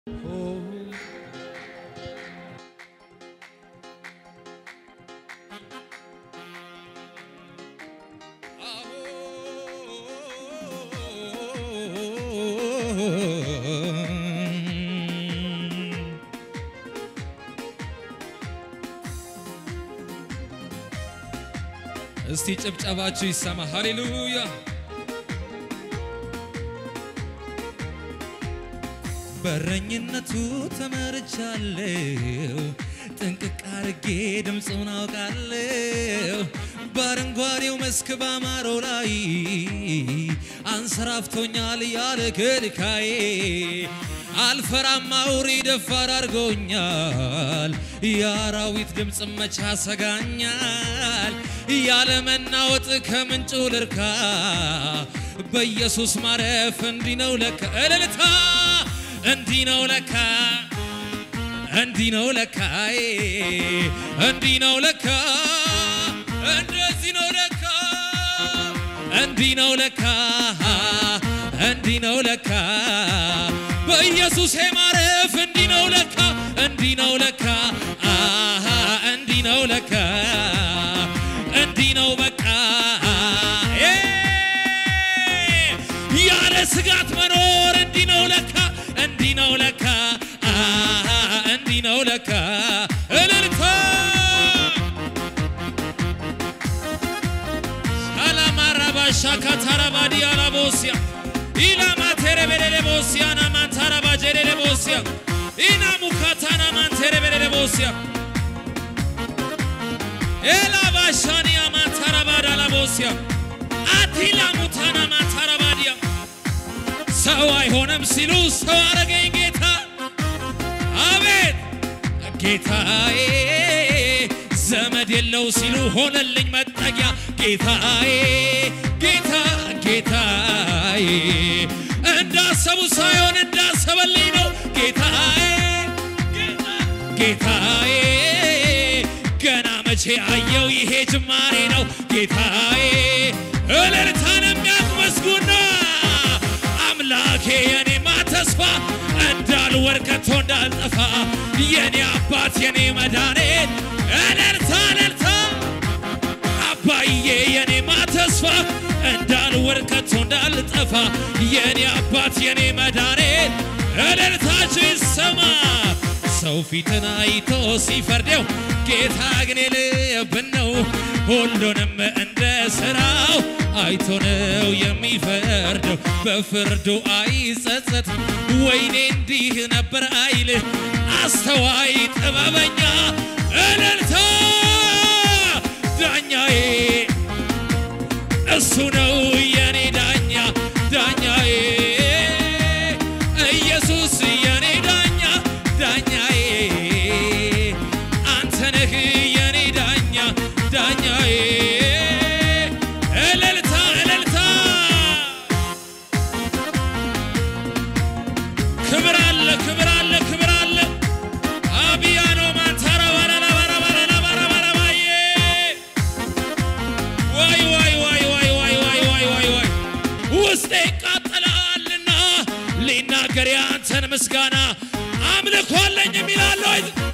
እስቲ ጭብጨባችሁ ይሰማ። ሃሌሉያ በረኝነቱ ተመርቻለሁ፣ ጥንቅቅ አርጌ ድምፁን አውቃለሁ። በአረንጓዴው መስክ ባማረው ላይ አንሰራፍቶኛል ያለ ከልካዬ አልፈራም አውሬ ደፋር አድርጎኛል። የአራዊት ድምፅ መቻ ሰጋኛል። ያለ መናወጥ ከምንጩ ልርካ በኢየሱስ ማረፍ እንዲህ ነው ለካ እልልታ እንዲህ ነው ለካ እንዲህ ነው ለካ እንዲህ ነው ለካ እንደዚህ ነው ለካ እንዲህ ነው ለካ እንዲህ ነው ለካ በኢየሱስ ማረፍ እንዲህ ነው ለካ እንዲህ ነው ለካ አሃ እንዲህ ነው ለካ እንዲህ ነው በቃ እ ያለ ስጋት መኖር እንዲህ ነው ለካ እንዲህ ነው ለካ አሃ እንዲህ ነው ለካ እልልታ አላማራባሻ ካታራባዲ አላቦሲያ ኢላማ ቴሬቤሌሌ ቦሲያ ናማንታራባ ጀሌሌ ቦሲያ ኢና ሙካታና ማንቴሬቤሌሌ ቦሲያ ኤላባሻኒያ ማንታራባዳ ላቦሲያ አቲላ ሙታና ማንታራባዲያ ሰው አይሆንም ሲሉ ሰው አረገኝ ጌታ አቤት ጌታዬ ዘመድ የለው ሲሉ ሆነልኝ መጠጊያ ጌታዬ ጌታ ጌታዬ እንዳሰቡ ሳይሆን እንዳሰበልኝ ነው ጌታዬ ጌታዬ ገና መቼ አየው ይሄ ጅማሬ ነው ጌታዬ እልልታን የሚያስመስጉና አምላኬ የኔማ ተስፋ እንዳልወድቅ ከቶ እንዳልጠፋ የኔ አባት የኔ መድኃኒት እልልታ እልልታ አባዬ የኔማ ተስፋ እንዳልወድቅ ከቶ እንዳልጠፋ የኔ አባት የኔ መድኃኒት እልልታችሁ ይሰማ። ሰው ፊትን አይቶ ሲፈርደው ጌታ ግን የልብን ነው። ሁሉንም እንደ ሥራው አይቶ ነው የሚፈርደው። በፍርዱ አይጸጸት። ወይኔ እንዲህ ነበር አይል አስተዋይ ጥበበኛ እልልታ ዳኛዬ እሱ ነው የኔ ዳኛ ዳኛዬ ኢየሱስ የኔ ዳኛ ዳኛዬ አንተ ነህ የኔ ዳኛ ዳኛዬ እልልታ እልልታ ክብር አለ ክብር አለ ክብር አለ አብያኖ ማንታራ ባላላ ባራ ባላላ ባራ ባራ ባዬ ዋይ ዋይ ዋይ ዋይ ዋይ ዋይ ዋይ ዋይ ዋይ ውስጤ ይቃጠላልና ሊናገር ያንተን ምስጋና አምልኮ አለኝ የሚላለ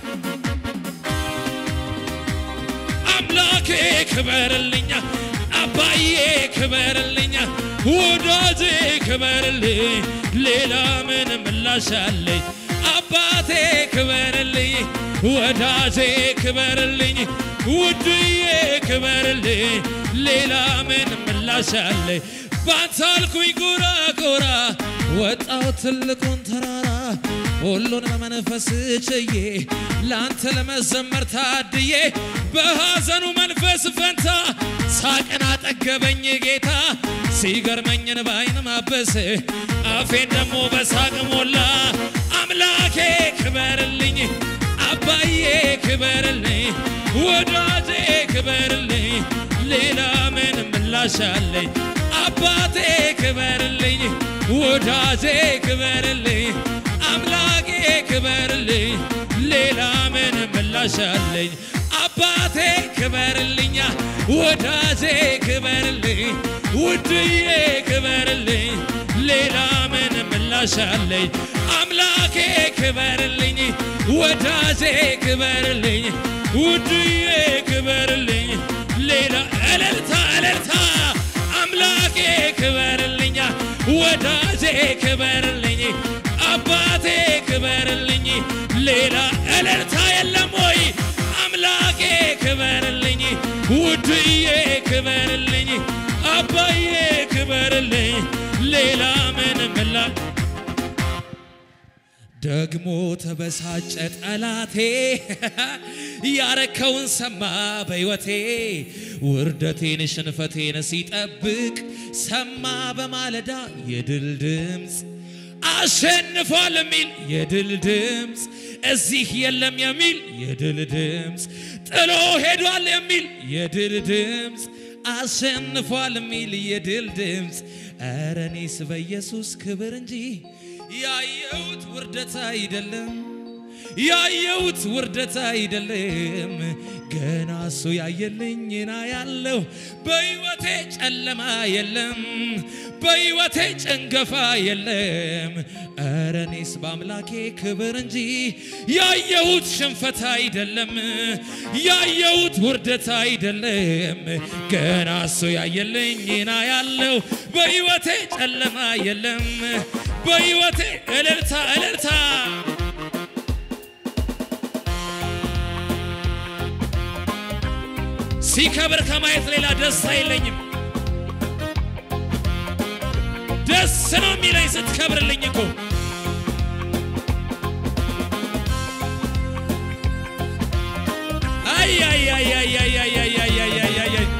አምላኬ ክበርልኛ አባዬ ክበርልኛ ወዳጄ ክበርልኝ ሌላ ምን ምላሽ አለኝ አባቴ ክበርልኝ ወዳጄ ክበርልኝ ውድዬ ክበርልኝ ሌላ ምን ምላሽ አለኝ ባንተ አልኩኝ ጎራ ጎራ ወጣው ትልቁን ተራራ ሁሉን በመንፈስ ችዬ ለአንተ ለመዘመር ታድዬ በሐዘኑ መንፈስ ፈንታ ሳቅን አጠገበኝ ጌታ ሲገርመኝን በዓይን ማበስ አፌን ደግሞ በሳቅ ሞላ አምላኬ ክበርልኝ አባዬ ክበርልኝ ወዳጄ ክበርልኝ ሌላ ምን ምላሽ አለኝ አባቴ ክበርልኝ ወዳጄ ክበርልኝ አምላኬ ክበርልኝ ሌላ ምን ምላሽ አለኝ አባቴ ክበርልኛ ወዳጄ ክበርልኝ ውድዬ ክበርልኝ ሌላ ምን ምላሽ አለኝ አምላኬ ክበርልኝ ወዳጄ ክበርልኝ ውድዬ ክበርልኝ ሌላ እልልታ እልልታ አምላኬ ክበርልኛ ወዳጄ ክበርልኝ አባቴ ክበርልኝ ሌላ እልልታ የለም ወይ አምላኬ ክበርልኝ ውድዬ ክበርልኝ አባዬ ክበርልኝ ሌላ ምን ምላ ደግሞ ተበሳጨ ጠላቴ ያረከውን ሰማ በሕይወቴ ውርደቴን ሽንፈቴን ሲጠብቅ ሰማ በማለዳ የድል ድምፅ አሸንፏል የሚል የድል ድምፅ እዚህ የለም የሚል የድል ድምፅ ጥሎ ሄዷል የሚል የድል ድምፅ አሸንፏል የሚል የድል ድምፅ ኧረ እኔስ በኢየሱስ ክብር እንጂ ያየሁት ውርደት አይደለም ያየሁት ውርደት አይደለም ገና እሱ ያየልኝና ያለው በሕይወቴ ጨለማ የለም በሕይወቴ ጭንገፋ የለም ኧረ እኔስ በአምላኬ ክብር እንጂ ያየሁት ሽንፈት አይደለም ያየሁት ውርደት አይደለም ገና እሱ ያየልኝና ያለው በሕይወቴ ጨለማ የለም በሕይወቴ እልልታ እልልታ ሲከብር ከማየት ሌላ ደስ አይለኝም። ደስ ነው የሚለኝ ስትከብርልኝ እኮ አይ አይ አይ አይ አይ አይ አይ አይ አይ አይ አይ አይ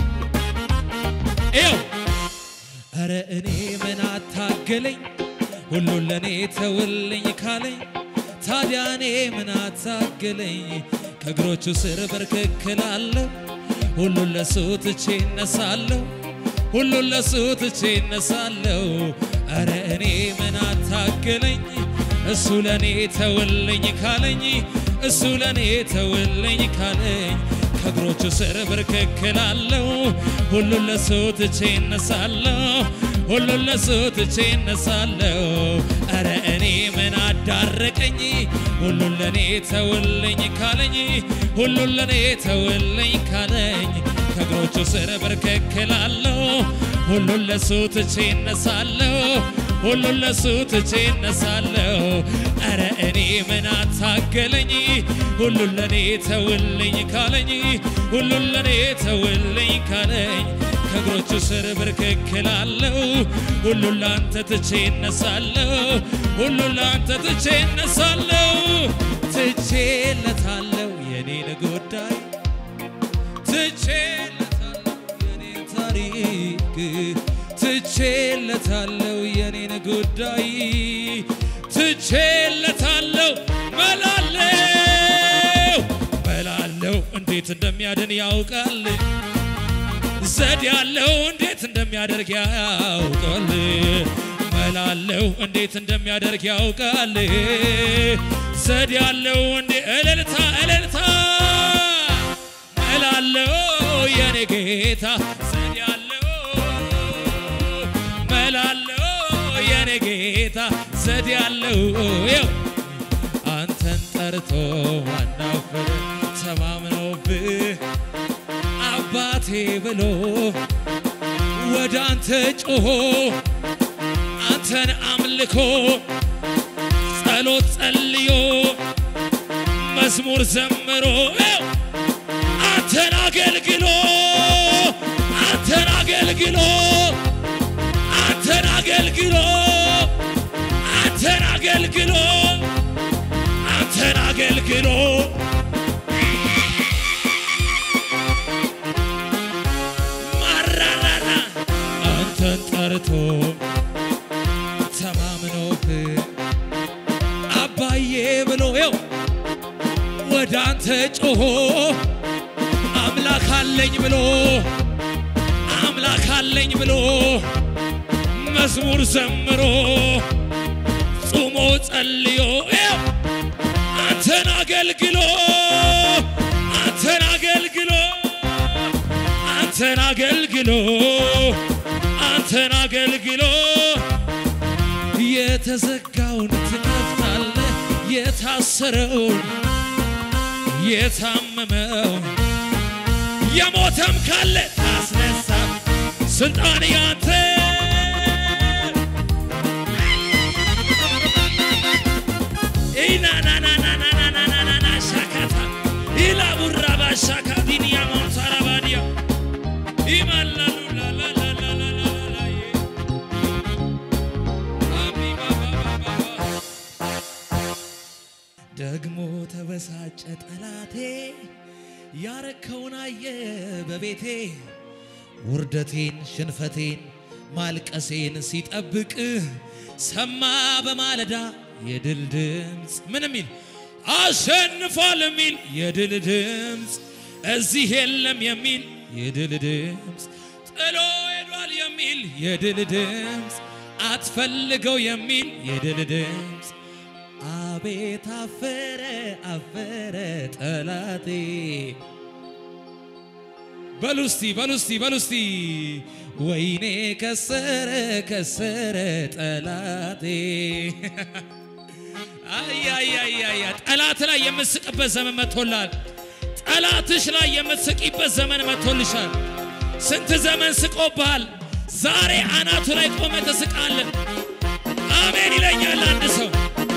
ይኸው ኧረ እኔ ምን አታገለኝ ሁሉን ለእኔ ተውልኝ ካለኝ ታዲያ እኔ ምን አታገለኝ ከእግሮቹ ስር በርክክላለሁ ሁሉን ለሱ ትቼ እነሳለሁ ሁሉን ለሱ ትቼ እነሳለሁ ኧረ እኔ ምን አታገለኝ እሱ ለእኔ ተውልኝ ካለኝ እሱ ለእኔ ተውልኝ ካለኝ ከእግሮቹ ስር በርክክላለሁ ሁሉን ለሱ ትቼ እነሳለሁ ሁሉን ለሱ ትቼ እነሳለሁ ኧረ እኔ ምን አዳረቀኝ ሁሉን ለእኔ ተውልኝ ካለኝ ሁሉን ለእኔ ተውልኝ ካለኝ ከእግሮቹ ስር በርከክላለሁ ሁሉን ለሱ ትቼ እነሳለሁ ሁሉን ለሱ ትቼ እነሳለሁ ኧረ እኔ ምን አታገለኝ ሁሉን ለእኔ ተውልኝ ካለኝ ሁሉን ለእኔ ተውልኝ ካለኝ ከእግሮቹ ስር ብርክክላለሁ ሁሉን ላንተ ትቼ እነሳለሁ ሁሉን ላንተ ትቼ እነሳለሁ ትቼለታለሁ የኔን ጉዳይ ትቼለታለሁ የኔን ታሪክ ትቼለታለሁ የኔን ጉዳይ ትቼለታለሁ መላለው መላለው እንዴት እንደሚያድን ያውቃል ዘዴ ያለው እንዴት እንደሚያደርግ ያውቃል መላለው እንዴት እንደሚያደርግ ያውቃል ዘዴ ያለው እንዴ እልልታ እልልታ መላለው የኔ ጌታ ዘዴ ያለው መላለው የኔ ጌታ ዘዴ ያለው ይው አንተን ጠርቶ ማናፈር ተማምኖብህ አባቴ ብሎ ወደ አንተ ጮሆ አንተን አምልኮ ጸሎት ጸልዮ መዝሙር ዘምሮ አንተን አገልግሎ አንተን አገልግሎ አንተን አገልግሎ አንተን አገልግሎ አንተን አገልግሎ ማራራራ አንተን ጠርቶ ተማምኖብህ አባዬ ብሎ ው ወደ አንተ ጮሆ አምላክ አለኝ ብሎ አምላክ አለኝ ብሎ መዝሙር ዘምሮ ጾሞ ጸልዮ ው አንተን አገልግሎ አንተን አገልግሎ አንተን አገልግሎ አንተን አገልግሎ የተዘጋውን ትከፍታለ የታሰረውን የታመመው የሞተም ካለ ታስነሳ ስልጣን ያንተ ኢናናናናናናናና ሻካታ ኢላቡራባ ሻካ ዲንያ ማንሳራባዲያ ኢማላሉ ላላላላላላላዬ አሚባባባባ ደግሞ ተበሳጨ ጠላቴ ያረከውን አየ በቤቴ ውርደቴን ሽንፈቴን ማልቀሴን ሲጠብቅ ሰማ በማለዳ የድል ድምፅ ምን የሚል አሸንፏል የሚል የድል ድምፅ እዚህ የለም የሚል የድል ድምፅ ጥሎ ሄዷል የሚል የድል ድምፅ አትፈልገው የሚል የድል ድምፅ አቤት አፈረ አፈረ ጠላቴ በሉስቲ በሉስቲ በሉስቲ ወይኔ ከሰረ ከሰረ ጠላቴ አያያያያ ጠላት ላይ የምትስቅበት ዘመን መጥቶላል። ጠላትሽ ላይ የምትስቂበት ዘመን መጥቶልሻል። ስንት ዘመን ስቆብሃል። ዛሬ አናቱ ላይ ቆመ ትስቃለን። አሜን ይለኛል አንድ ሰው።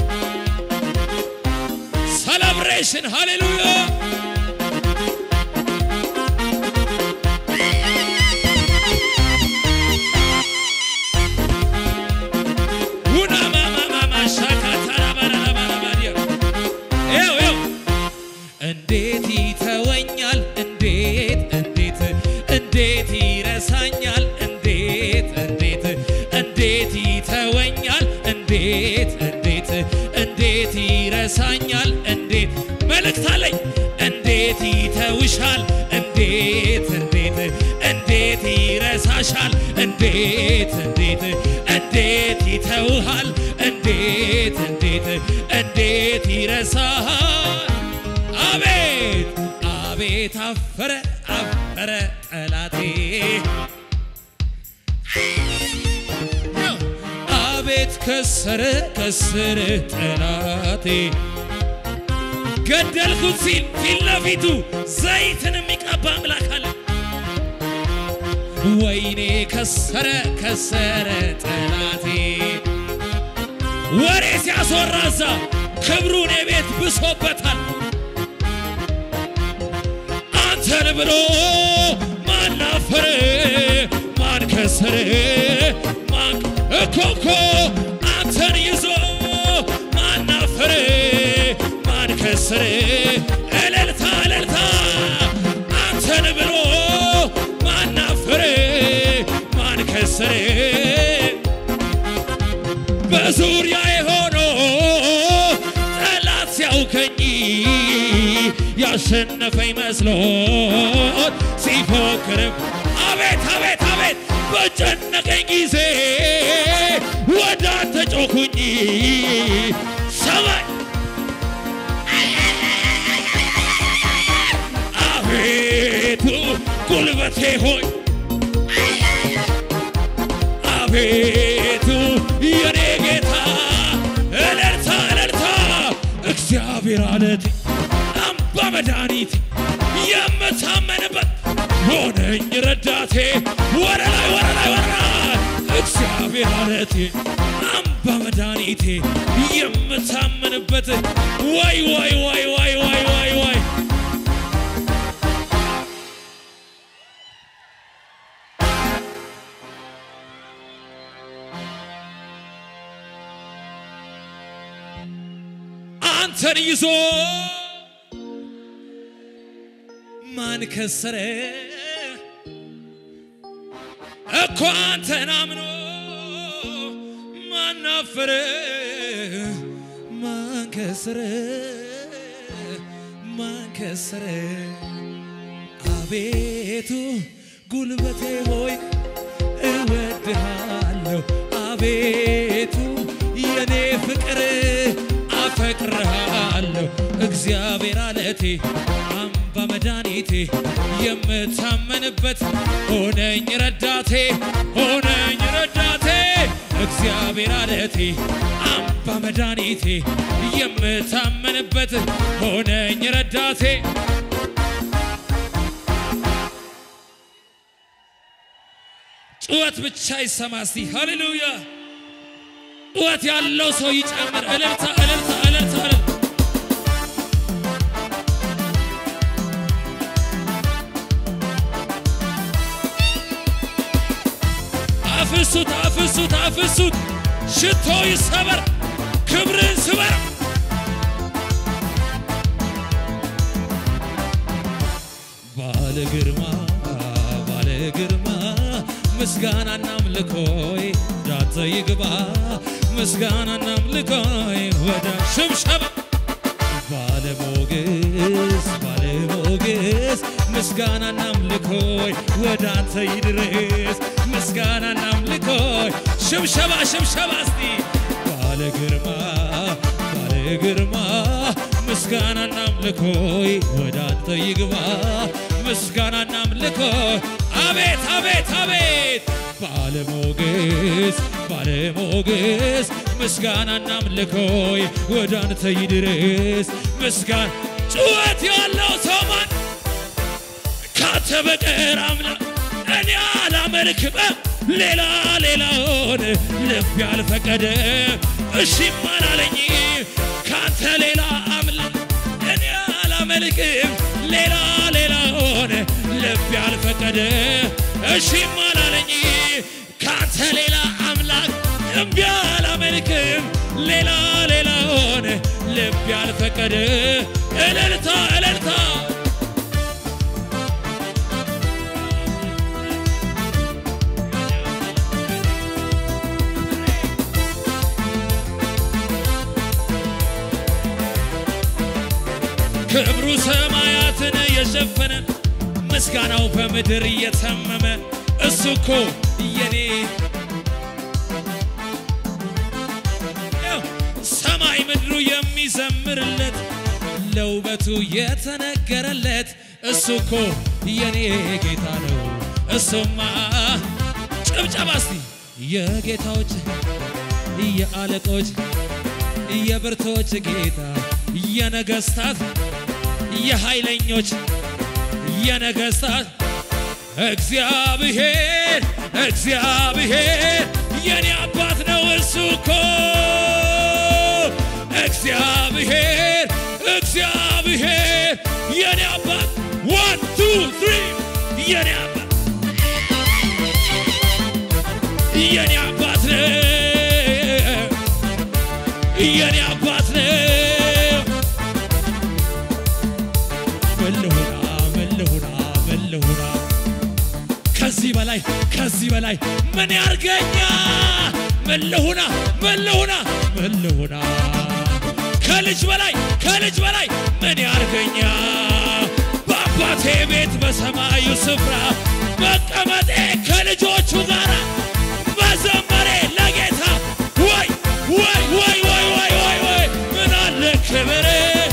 ሰለብሬሽን ሃሌሉያ ውና ማማማማ ሻካታራባራባራባዲያ ይው ይው እንዴት ይተወኛል እንዴት እንዴት እንዴት ይረሳኛል እንዴት እንዴት እንዴት ይተወኛል እንዴት እንዴት እንዴት ይረሳኛል እንዴት መልእክት አለኝ እንዴት ይተውሻል እንዴት እንዴት እንዴት ይረሳሻል እንዴት እንዴት እንዴት ይተውሃል እንዴት እንዴት እንዴት ይረሳሃል አቤት አቤት አፈረ አፈረ ጠላቴ አቤት ከሰረ ከሰረ ጠላቴ ገደልኩት ሲል ፊት ለፊቱ ዘይትን የሚቀባ አምላክ አለ። ወይኔ ከሰረ ከሰረ ጠላቴ ወሬ ሲያስወራዛ ክብሩን የቤት ብሶበታል። አንተን ብሎ ማን አፈረ ማን ከሰረ ማን እኮኮ አንተን ይዞ ማን አፈረ ማን ከሰረ እልልታ እልልታ አንተን ብሎ ማን አፈረ ማን ከሰረ በዙሪያዬ ሆኖ ጠላት ሲያውከኝ ያሸነፈኝ መስሎት ሲፎክርም አቤት አቤት አቤት በጨነቀኝ ጊዜ ወደ አንተ ጮኩኝ ሰማይ አቤቱ ጉልበቴ ሆይ አቤቱ የኔ ጌታ እልልታ እልልታ እግዚአብሔር አለቴ አምባ መድኃኒቴ የምታመንበት ሆነኝ ረዳቴ ወደ ላይ ወደ ላይ ወደ ላይ እግዚአብሔር አለቴ አምባ መድኃኒቴ የምታመንበት ወይ ወይ ወይ ወይ ወይ ወይ ወይ አንተን ይዞ ማን ከሰረ እኮ አንተን አምኖ ማን አፈረ ማን ከሰረ ማን ከሰረ አቤቱ ጉልበቴ ሆይ እወድሃለሁ አቤቱ የኔ ፍቅር አፈቅርሃለሁ እግዚአብሔር አለቴ አምባ መድኃኒቴ የምታመንበት ሆነኝ ረዳቴ ሆነኝ ረዳቴ እግዚአብሔር አለቴ አምባ መድኃኒቴ የምታመንበት ሆነኝ ረዳቴ ጩኸት ብቻ ይሰማ እስቲ ሃሌሉያ ጩኸት ያለው ሰው ይጨምር እልልታ እልልታ እልልታ እልልታ አፍሱት አፍሱት አፍሱት ሽቶ ይሰበር ክብርን ስበር ባለ ግርማ ባለ ግርማ ምስጋናና አምልኮይ ዳተ ይግባ ምስጋናና አምልኮይ ወደ ሽብሸባ ባለሞገስ ባለሞገስ ምስጋናና አምልኮይ ወደ አንተ ይድረስ ምስጋናና አምልኮይ ሽብሸባ ሽብሸባ እስቲ ባለ ግርማ ባለ ግርማ ምስጋናና አምልኮይ ወደ አንተ ይግባ ምስጋናና አምልኮይ አቤት አቤት አቤት ባለሞገስ ባለሞገስ ምስጋናና አምልኮይ ወደ አንተ ይድረስ ምስጋና ጩኸት ያለው ሰው ማን ካንተ በቀር አምላክ እኔ አላመልክም ሌላ ሌላውን ልብ ያልፈቀደ እሺም አላለኝ ካንተ ሌላ አምላክ እኔ አላመልክም ሌላ ሌላውን ልብ ያልፈቀደ እሺም አላለኝ ካንተ ሌላ አምላክ እምቢ አላመልክም ሌላ ሌላውን ልብ ያልፈቀደ እልልታ እልልታ ክብሩ ሰማያትን የሸፈነ ምስጋናው በምድር እየተመመ እሱ እኮ የኔ ሰማይ ምድሩ የሚዘምርለት ለውበቱ የተነገረለት እሱ እኮ የኔ ጌታ ነው። እሱማ ጭብጨባ እስቲ የጌታዎች የአለቆች የብርቶች ጌታ የነገስታት የኃይለኞች የነገስታት እግዚአብሔር እግዚአብሔር የኔ አባት ነው እሱ እኮ እግዚአብሔር እግዚአብሔር የኔ አባት ዋን ቱ ትሪ የኔ አባት የኔ አባት ነው የኔ አባት ነው መልሁና መልሁና መልሁና ከዚህ በላይ ከዚህ በላይ ምን ያርገኛ መልሁና መልሁና መልሁና ከልጅ በላይ ከልጅ በላይ ምን ያርገኛ በአባቴ ቤት በሰማዩ ስፍራ መቀመጤ ከልጆቹ ጋር መዘመሬ ለጌታ ወይ ወይ ወይ ወይ ወይ ወይ ወይ ምን አለ ክብር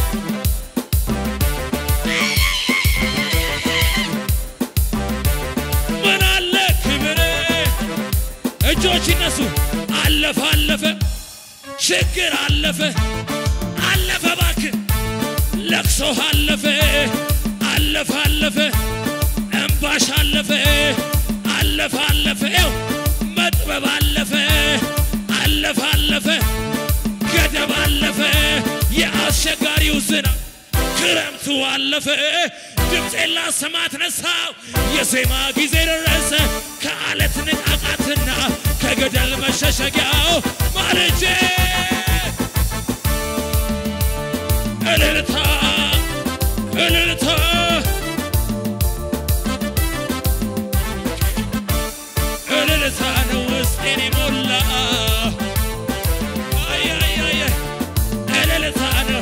ምን አለ ክብር እጆች ይነሱ አለፈ አለፈ ችግር አለፈ አለፈ ባክ ለቅሶህ አለፈ አለፈ አለፈ እምባሽ አለፈ አለፈ አለፈ ው መጥበብ አለፈ አለፈ አለፈ ገደብ አለፈ የአስቸጋሪው ዝናብ ክረምቱ አለፈ ድምፄን ላሰማ ተነሳው የዜማ ጊዜ ደረሰ ከአለት ንቃቃትና ከገደል መሸሸጊያው ማልጄ እልልታ እልልታ እልልታ ነው ውስጤን የሞላ አይ አይ አይ አይ እልልታ ነው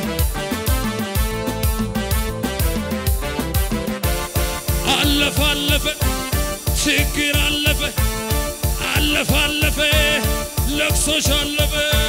አለፈ አለፈ ችግር አለፈ አለፈ አለፈ ለቅሶሽ አለፈ